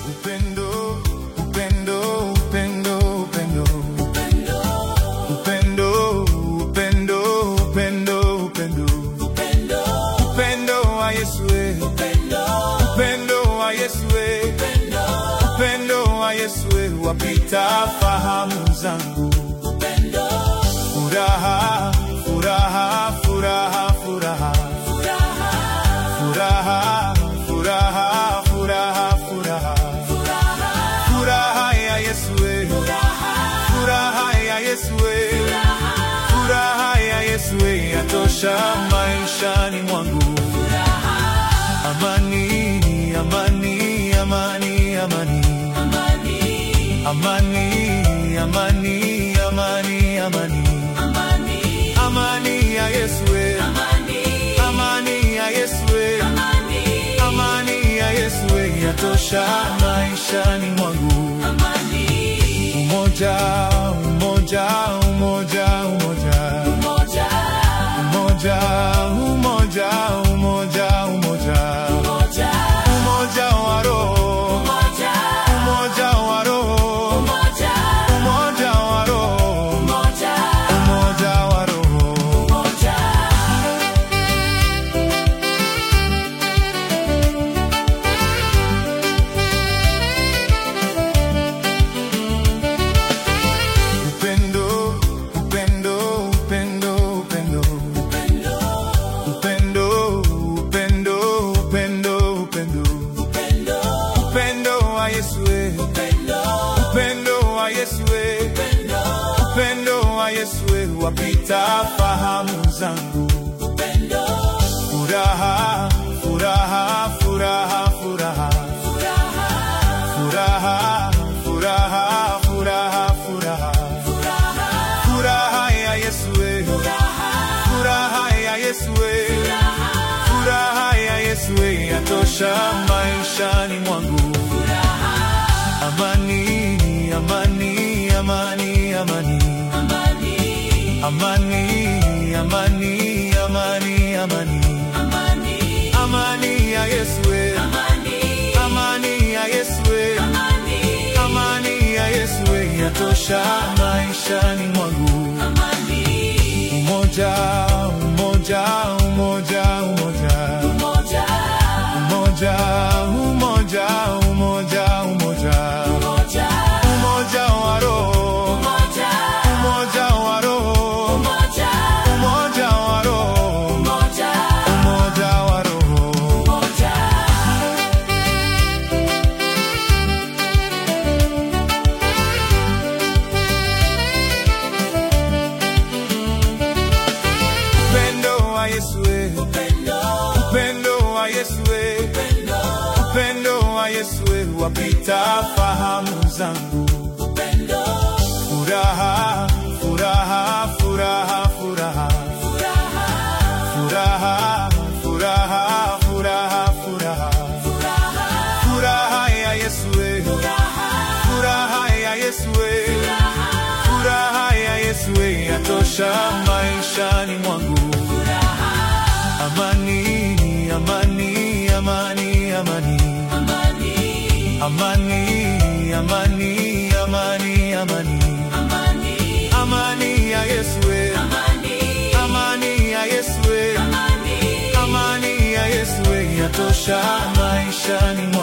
Upendo, upendo, upendo, upendo. Upendo, upendo, upendo, upendo. Upendo wa Yesu we. Upendo wa Yesu we. Upendo wa Yesu we wapita fahamu zangu. Furaha, furaha, furaha, furaha. Furaha, furaha, furaha, furaha. Furaha ya Yesu we. Furaha ya Yesu we. Furaha ya Yesu we yatosha maishani mwangu. Amani, amani, amani, amani. Amani, amani, amani, amani. Amani ya Yesu we. Amani ya Yesu we. Amani ya Yesu we yatosha maishani mwangu. Umoja, umoja, umoja, umoja. Umoja, umoja, umoja, umoja. Umoja wa roho. Umoja wa roho. Umoja wa roho. Umoja wa roho. Upendo, upendo, upendo, upendo. Upendo, upendo, upendo, upendo. Upendo wa Yesu we. Upendo wa Yesu we. Upendo wa Yesu we wapita fahamu zangu. Furaha, furaha, furaha, furaha. Furaha, furaha, furaha, furaha. Furaha ya Yesu we. Furaha ya Yesu we. Furaha ya Yesu we yatosha maishani mwangu. Amani, amani, amani, amani. Amani, amani, amani, amani. Amani ya Yesu we. Amani ya Yesu we. Amani ya Yesu we yatosha maishani mwangu. Umoja, umoja, umoja, umoja. Umoja, umoja, umoja, umoja. Umoja wa roho. Umoja wa roho. Umoja wa roho. Umoja wa roho. Upendo wa Yesu we. Upendo wa Yesu we. Upendo wa Yesu we wapita fahamu zangu. Furaha, furaha, furaha, furaha. Furaha, furaha, furaha, furaha. Furaha ya Yesu we. Furaha ya Yesu we. Furaha ya Yesu we yatosha maishani mwangu. Amani, amani, amani, amani. Amani, amani, amani, amani. Amani ya Yesu we. Amani ya Yesu we. Amani ya Yesu we yatosha maishani mwangu.